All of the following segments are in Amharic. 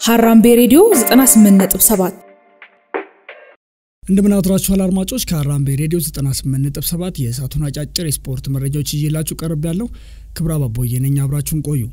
ሀራምቤ ሬዲዮ 98.7 እንደምን አድራችኋል አድማጮች። ከሀራምቤ ሬዲዮ 98.7 የእሳቱን አጫጭር የስፖርት መረጃዎች ይዤላችሁ ቀርብ ያለው ክብረ አባቦዬ ነኝ። አብራችሁን ቆዩ።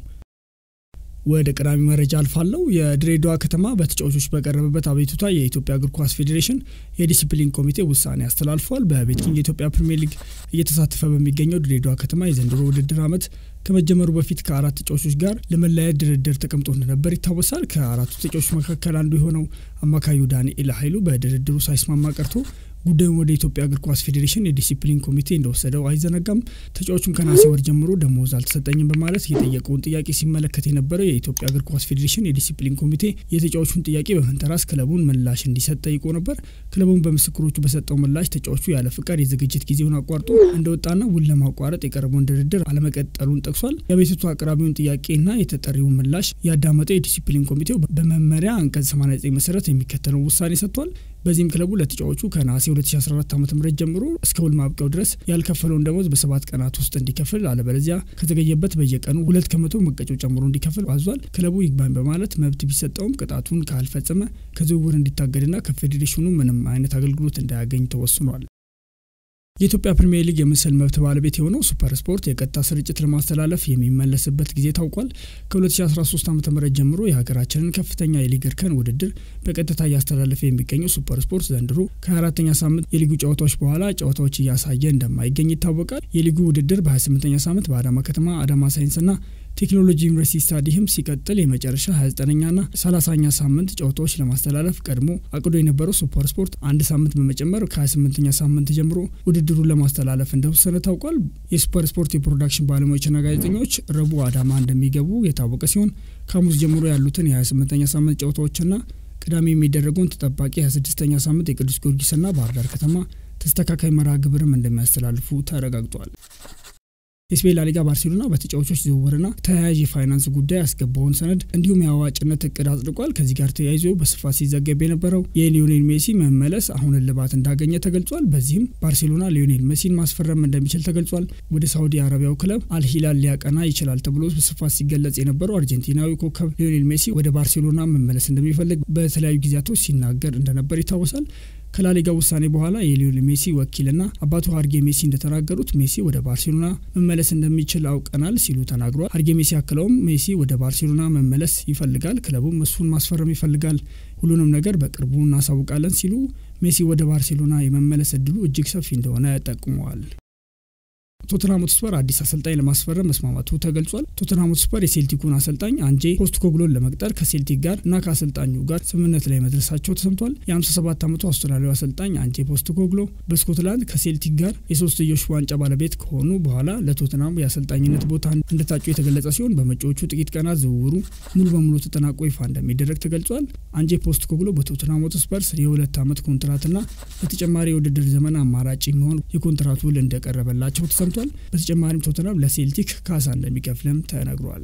ወደ ቀዳሚ መረጃ አልፋለሁ። የድሬዳዋ ከተማ በተጫዋቾች በቀረበበት አቤቱታ የኢትዮጵያ እግር ኳስ ፌዴሬሽን የዲሲፕሊን ኮሚቴ ውሳኔ አስተላልፏል። በቤትኪንግ የኢትዮጵያ ፕሪምየር ሊግ እየተሳተፈ በሚገኘው ድሬዳዋ ከተማ የዘንድሮ ውድድር ዓመት ከመጀመሩ በፊት ከአራት ተጫዋቾች ጋር ለመለያየት ድርድር ተቀምጦ እንደነበር ይታወሳል። ከአራቱ ተጫዋቾች መካከል አንዱ የሆነው አማካዩ ዳንኤል ኃይሉ በድርድሩ ሳይስማማ ቀርቶ ጉዳዩን ወደ ኢትዮጵያ እግር ኳስ ፌዴሬሽን የዲሲፕሊን ኮሚቴ እንደወሰደው አይዘነጋም። ተጫዋቹም ከነሐሴ ወር ጀምሮ ደሞዝ አልተሰጠኝም በማለት የጠየቀውን ጥያቄ ሲመለከት የነበረው የኢትዮጵያ እግር ኳስ ፌዴሬሽን የዲሲፕሊን ኮሚቴ የተጫዋቹን ጥያቄ በመንተራስ ክለቡን ምላሽ እንዲሰጥ ጠይቆ ነበር። ክለቡን በምስክሮቹ በሰጠው ምላሽ ተጫዋቹ ያለ ፍቃድ የዝግጅት ጊዜውን አቋርጦ እንደወጣና ውል ለማቋረጥ የቀረበውን ድርድር አለመቀጠሉን ጠቅሷል። የቤቱቱ አቅራቢውን ጥያቄና የተጠሪውን ምላሽ ያዳመጠው የዲሲፕሊን ኮሚቴው በመመሪያ አንቀጽ 89 መሰረት የሚከተለውን ውሳኔ ሰጥቷል። በዚህም ክለቡ ለተጫዋቹ ከነሐሴ 2014 ዓ ም ጀምሮ እስከ ውል ማብቂያው ድረስ ያልከፈለውን ደሞዝ በሰባት ቀናት ውስጥ እንዲከፍል አለበለዚያ ከተገኘበት በየቀኑ ሁለት ከመቶ መቀጮ ጨምሮ እንዲከፍል አዟል። ክለቡ ይግባኝ በማለት መብት ቢሰጠውም ቅጣቱን ካልፈጸመ ከዝውውር እንዲታገድና ከፌዴሬሽኑ ምንም አይነት አገልግሎት እንዳያገኝ ተወስኗል። የኢትዮጵያ ፕሪምየር ሊግ የምስል መብት ባለቤት የሆነው ሱፐር ስፖርት የቀጥታ ስርጭት ለማስተላለፍ የሚመለስበት ጊዜ ታውቋል። ከ2013 ዓ ም ጀምሮ የሀገራችንን ከፍተኛ የሊግ እርከን ውድድር በቀጥታ እያስተላለፈ የሚገኘው ሱፐር ስፖርት ዘንድሮ ከ24ኛ ሳምንት የሊጉ ጨዋታዎች በኋላ ጨዋታዎች እያሳየ እንደማይገኝ ይታወቃል። የሊጉ ውድድር በ28ኛ ሳምንት በአዳማ ከተማ አዳማ ሳይንስና ቴክኖሎጂ ዩኒቨርሲቲ ስታዲየም ሲቀጥል የመጨረሻ 29ኛና 30ኛ ሳምንት ጨዋታዎች ለማስተላለፍ ቀድሞ አቅዶ የነበረው ሱፐር ስፖርት አንድ ሳምንት በመጨመር ከ28ኛ ሳምንት ጀምሮ ውድድሩን ለማስተላለፍ እንደወሰነ ታውቋል። የሱፐር ስፖርት የፕሮዳክሽን ባለሙያዎችና ጋዜጠኞች ረቡዕ አዳማ እንደሚገቡ የታወቀ ሲሆን ከሐሙስ ጀምሮ ያሉትን የ28ኛ ሳምንት ጨዋታዎችና ቅዳሜ የሚደረገውን ተጠባቂ 26ኛ ሳምንት የቅዱስ ጊዮርጊስና ባህር ዳር ከተማ ተስተካካይ መርሃ ግብርም እንደሚያስተላልፉ ተረጋግጧል። የስፔን ላሊጋ ባርሴሎና በተጫዋቾች ዝውውርና ተያያዥ የፋይናንስ ጉዳይ ያስገባውን ሰነድ እንዲሁም የአዋጭነት እቅድ አጽድቋል። ከዚህ ጋር ተያይዞ በስፋት ሲዘገብ የነበረው የሊዮኔል ሜሲ መመለስ አሁን እልባት እንዳገኘ ተገልጿል። በዚህም ባርሴሎና ሊዮኔል ሜሲን ማስፈረም እንደሚችል ተገልጿል። ወደ ሳውዲ አረቢያው ክለብ አልሂላል ሊያቀና ይችላል ተብሎ በስፋት ሲገለጽ የነበረው አርጀንቲናዊ ኮከብ ሊዮኔል ሜሲ ወደ ባርሴሎና መመለስ እንደሚፈልግ በተለያዩ ጊዜያቶች ሲናገር እንደነበር ይታወሳል። ከላሊጋ ውሳኔ በኋላ የሊዮኔል ሜሲ ወኪልና አባቱ ሀርጌ ሜሲ እንደተናገሩት ሜሲ ወደ ባርሴሎና መመለስ እንደሚችል አውቀናል ሲሉ ተናግሯል። ሀርጌ ሜሲ አክለውም ሜሲ ወደ ባርሴሎና መመለስ ይፈልጋል፣ ክለቡም እሱን ማስፈረም ይፈልጋል፣ ሁሉንም ነገር በቅርቡ እናሳውቃለን ሲሉ ሜሲ ወደ ባርሴሎና የመመለስ እድሉ እጅግ ሰፊ እንደሆነ ጠቁመዋል። ቶተንሃም ሆትስፐር አዲስ አሰልጣኝ ለማስፈረም መስማማቱ ተገልጿል። ቶተንሃም ሆትስፐር የሴልቲኩን አሰልጣኝ አንጄ ፖስትኮግሎን ለመቅጠር ከሴልቲክ ጋር እና ከአሰልጣኙ ጋር ስምምነት ላይ መድረሳቸው ተሰምቷል። የ57 ዓመቱ አውስትራሊያዊ አሰልጣኝ አንጄ ፖስትኮግሎ በስኮትላንድ ከሴልቲክ ጋር የሶስትዮሽ ዋንጫ ባለቤት ከሆኑ በኋላ ለቶተንሃም የአሰልጣኝነት ቦታ እንደታጩ የተገለጸ ሲሆን በመጪዎቹ ጥቂት ቀናት ዝውውሩ ሙሉ በሙሉ ተጠናቆ ይፋ እንደሚደረግ ተገልጿል። አንጄ ፖስትኮግሎ በቶተንሃም ሆትስፐርስ የሁለት ዓመት ኮንትራትና በተጨማሪ የውድድር ዘመን አማራጭ የሚሆን የኮንትራት ውል እንደቀረበላቸው ተሰምቷል። በተጨማሪም ቶተንሃም ለሴልቲክ ካሳ እንደሚከፍልም ተነግሯል።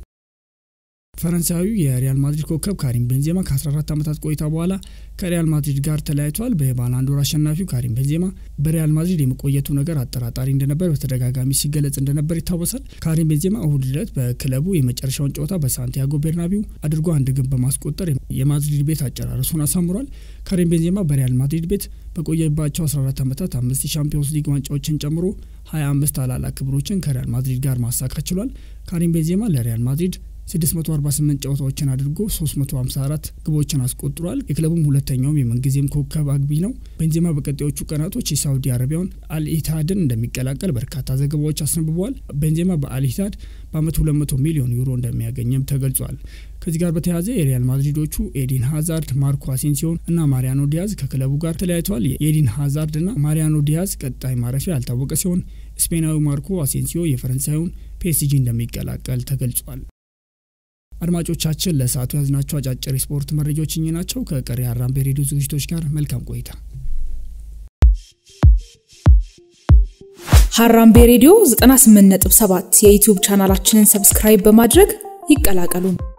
ፈረንሳዊው የሪያል ማድሪድ ኮከብ ካሪም ቤንዜማ ከ14 ዓመታት ቆይታ በኋላ ከሪያል ማድሪድ ጋር ተለያይቷል። በባላንዶር አሸናፊው ካሪም ቤንዜማ በሪያል ማድሪድ የመቆየቱ ነገር አጠራጣሪ እንደነበር በተደጋጋሚ ሲገለጽ እንደነበር ይታወሳል። ካሪም ቤንዜማ እሁድ ዕለት በክለቡ የመጨረሻውን ጨዋታ በሳንቲያጎ ቤርናቢው አድርጎ አንድ ግብ በማስቆጠር የማድሪድ ቤት አጨራረሱን አሳምሯል። ካሪም ቤንዜማ በሪያል ማድሪድ ቤት በቆየባቸው 14 ዓመታት አምስት የሻምፒዮንስ ሊግ ዋንጫዎችን ጨምሮ 25 ታላላቅ ክብሮችን ከሪያል ማድሪድ ጋር ማሳካት ችሏል። ካሪም ቤንዜማ ለሪያል ማድሪድ 648 ጨዋታዎችን አድርጎ 354 ግቦችን አስቆጥሯል። የክለቡም ሁለተኛውም የምንጊዜም ኮከብ አግቢ ነው። ቤንዜማ በቀጣዮቹ ቀናቶች የሳውዲ አረቢያውን አልኢትሃድን እንደሚቀላቀል በርካታ ዘገባዎች አስነብበዋል። ቤንዜማ በአልኢትሃድ በአመት 200 ሚሊዮን ዩሮ እንደሚያገኝም ተገልጿል። ከዚህ ጋር በተያያዘ የሪያል ማድሪዶቹ ኤዲን ሃዛርድ፣ ማርኮ አሴንሲዮን እና ማሪያኖ ዲያዝ ከክለቡ ጋር ተለያይተዋል። የኤዲን ሃዛርድ እና ማሪያኖ ዲያዝ ቀጣይ ማረፊያ ያልታወቀ ሲሆን ስፔናዊ ማርኮ አሴንሲዮ የፈረንሳዩን ፒኤስጂ እንደሚቀላቀል ተገልጿል። አድማጮቻችን ለሰዓቱ ያዝናቸው አጫጭር የስፖርት መረጃዎች እኚህ ናቸው። ከቀሪ ሀራምቤ ሬዲዮ ዝግጅቶች ጋር መልካም ቆይታ። ሀራምቤ ሬዲዮ 98.7 የዩቲዩብ ቻናላችንን ሰብስክራይብ በማድረግ ይቀላቀሉን።